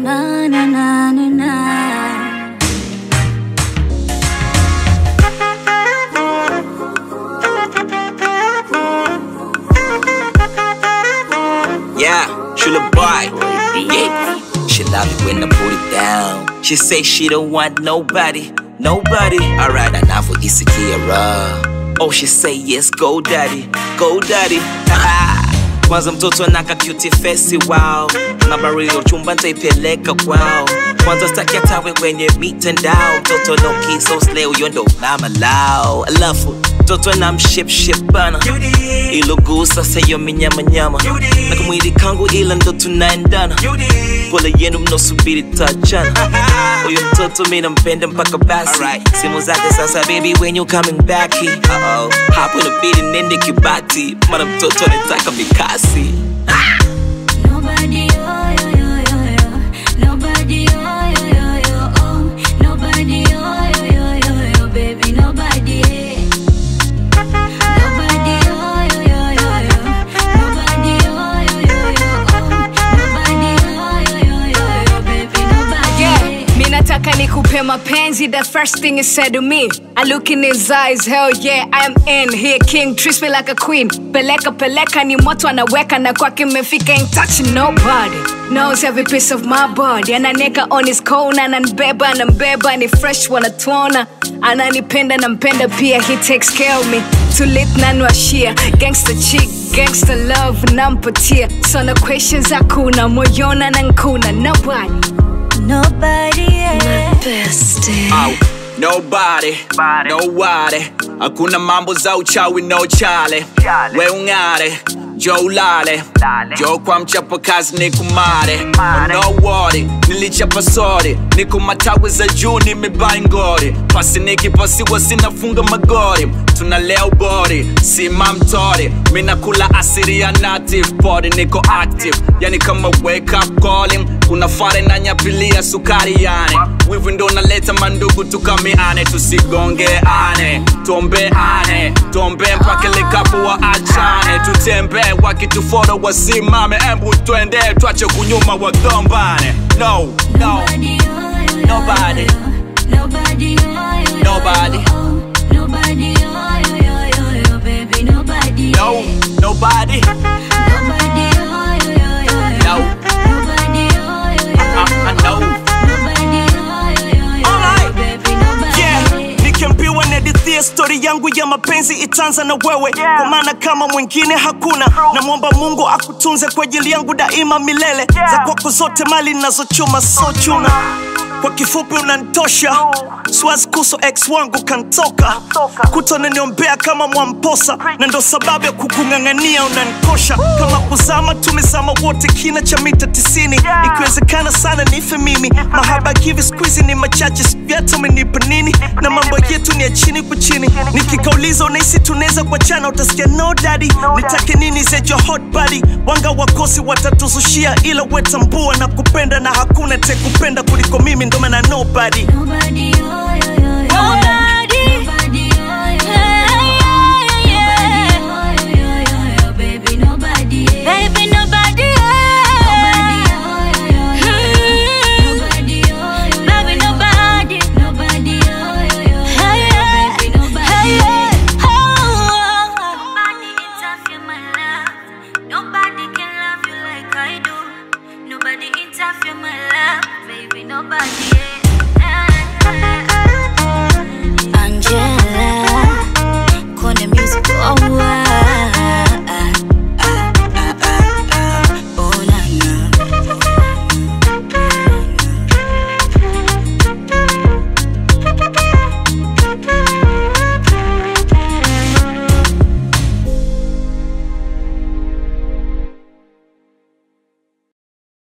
na na na na na. Yeah, she the boy. Yeah. She love it when I put it down. She say she don't want nobody, nobody. Alright, enough with this Kiara. Oh, she say yes, go daddy, go daddy. Kwanza mtoto anaka cute face wow. Nambari ya chumba nitaipeleka kwao. Kwanza staki atawe kwenye mitandao. Mtoto no kiso slay huyo ndo mama lao. Alafu mtoto na mship ship bana. Ilogusa sayo minyama nyama. Na kumwili kangu ila ndo tunaendana. Pole yenu mnosubiri tachana. Huyo mtoto mi nampenda mpaka basi. Simu zake sasa baby when you coming back here. Uh-oh. Hapo inabidi nende kibati. Mara mtoto anataka mikasi. Nobody, oh, yo, yo, yo, yo. Nobody, oh, yo, yo, yo, oh. Nobody, oh, yo, yo, yo, yo, baby, nobody. Nobody, oh, yo, yo, yo, yo. Nobody, oh, yo, yo, yo, oh. Nobody, oh, yo, yo, yo, yo, baby, nobody. Yeah, mi nataka nikupe mapenzi the first thing he said to me I look in his eyes, hell yeah, I am in Here king, treats me like a queen Peleka peleka ni moto anaweka na kwake mefika ain't touching nobody Knows every piece of my body Ananeka on his corner, ananibeba, anambeba Ni fresh wanatuona Ananipenda nampenda pia, he takes care of me Tulit nanwashia, gangster chick, gangster love nampatia So no questions hakuna, moyona na nkuna Nobody Nobody, yeah. Au, nobody, nobody hakuna mambo za uchawi no chale we ung'are jo ulale jo kwa mchapakazi ni kumare no worry nilichapa sori niko matawi za juu nimebai ngori pasi nikipasiwa sinafunga magori tunalea ubori sima mtori minakula asiri ya native body niko active yani kama wake up calling kuna fare na nyapilia sukari yani wivu ndo naleta mandugu tukamiane tusigongeane tuombeane tuombe mpaka likapo wa achane tutembee wakituforo wasimame embu twende twache kunyuma wagombane no no Nobody, oh, yo, yo, Nobody. yo. Nobody, oh, yo, yo, Nobody. yo, oh. Nobody, oh, yo, yo, yo, yo, baby, nobody. no nobody Nobody, oh, yo, yo, yo, yo. No. Nobody, oh, yo, yo, yo, I- I know. Nobody, oh, yo, yo, yo, Alright. baby, nobody. yeah. nikiambiwa nadithia stori yangu ya mapenzi itaanza na wewe kwa maana kama mwingine hakuna namwomba mungu akutunze kwa ajili yangu daima milele za kwako zote mali nazochuma so chuna kwa kifupi unantosha siwazi kuso ex wangu kantoka kutoneniombea kama mwamposa na ndo sababu ya kukung'ang'ania unanikosha kama kuzama tumezama wote kina cha mita tisini ikiwezekana sana nife mimi mahaba kivi skuizi ni machache sivyata umenipa nini na mambo yetu ni ya chini kwa chini nikikauliza unahisi tunaweza kuachana utasikia no daddy nitake nini zejo hot body wanga wakosi watatuzushia ila wetambua na kupenda na hakuna tekupenda kuliko mimi ndo maana nobody Nobody, oh,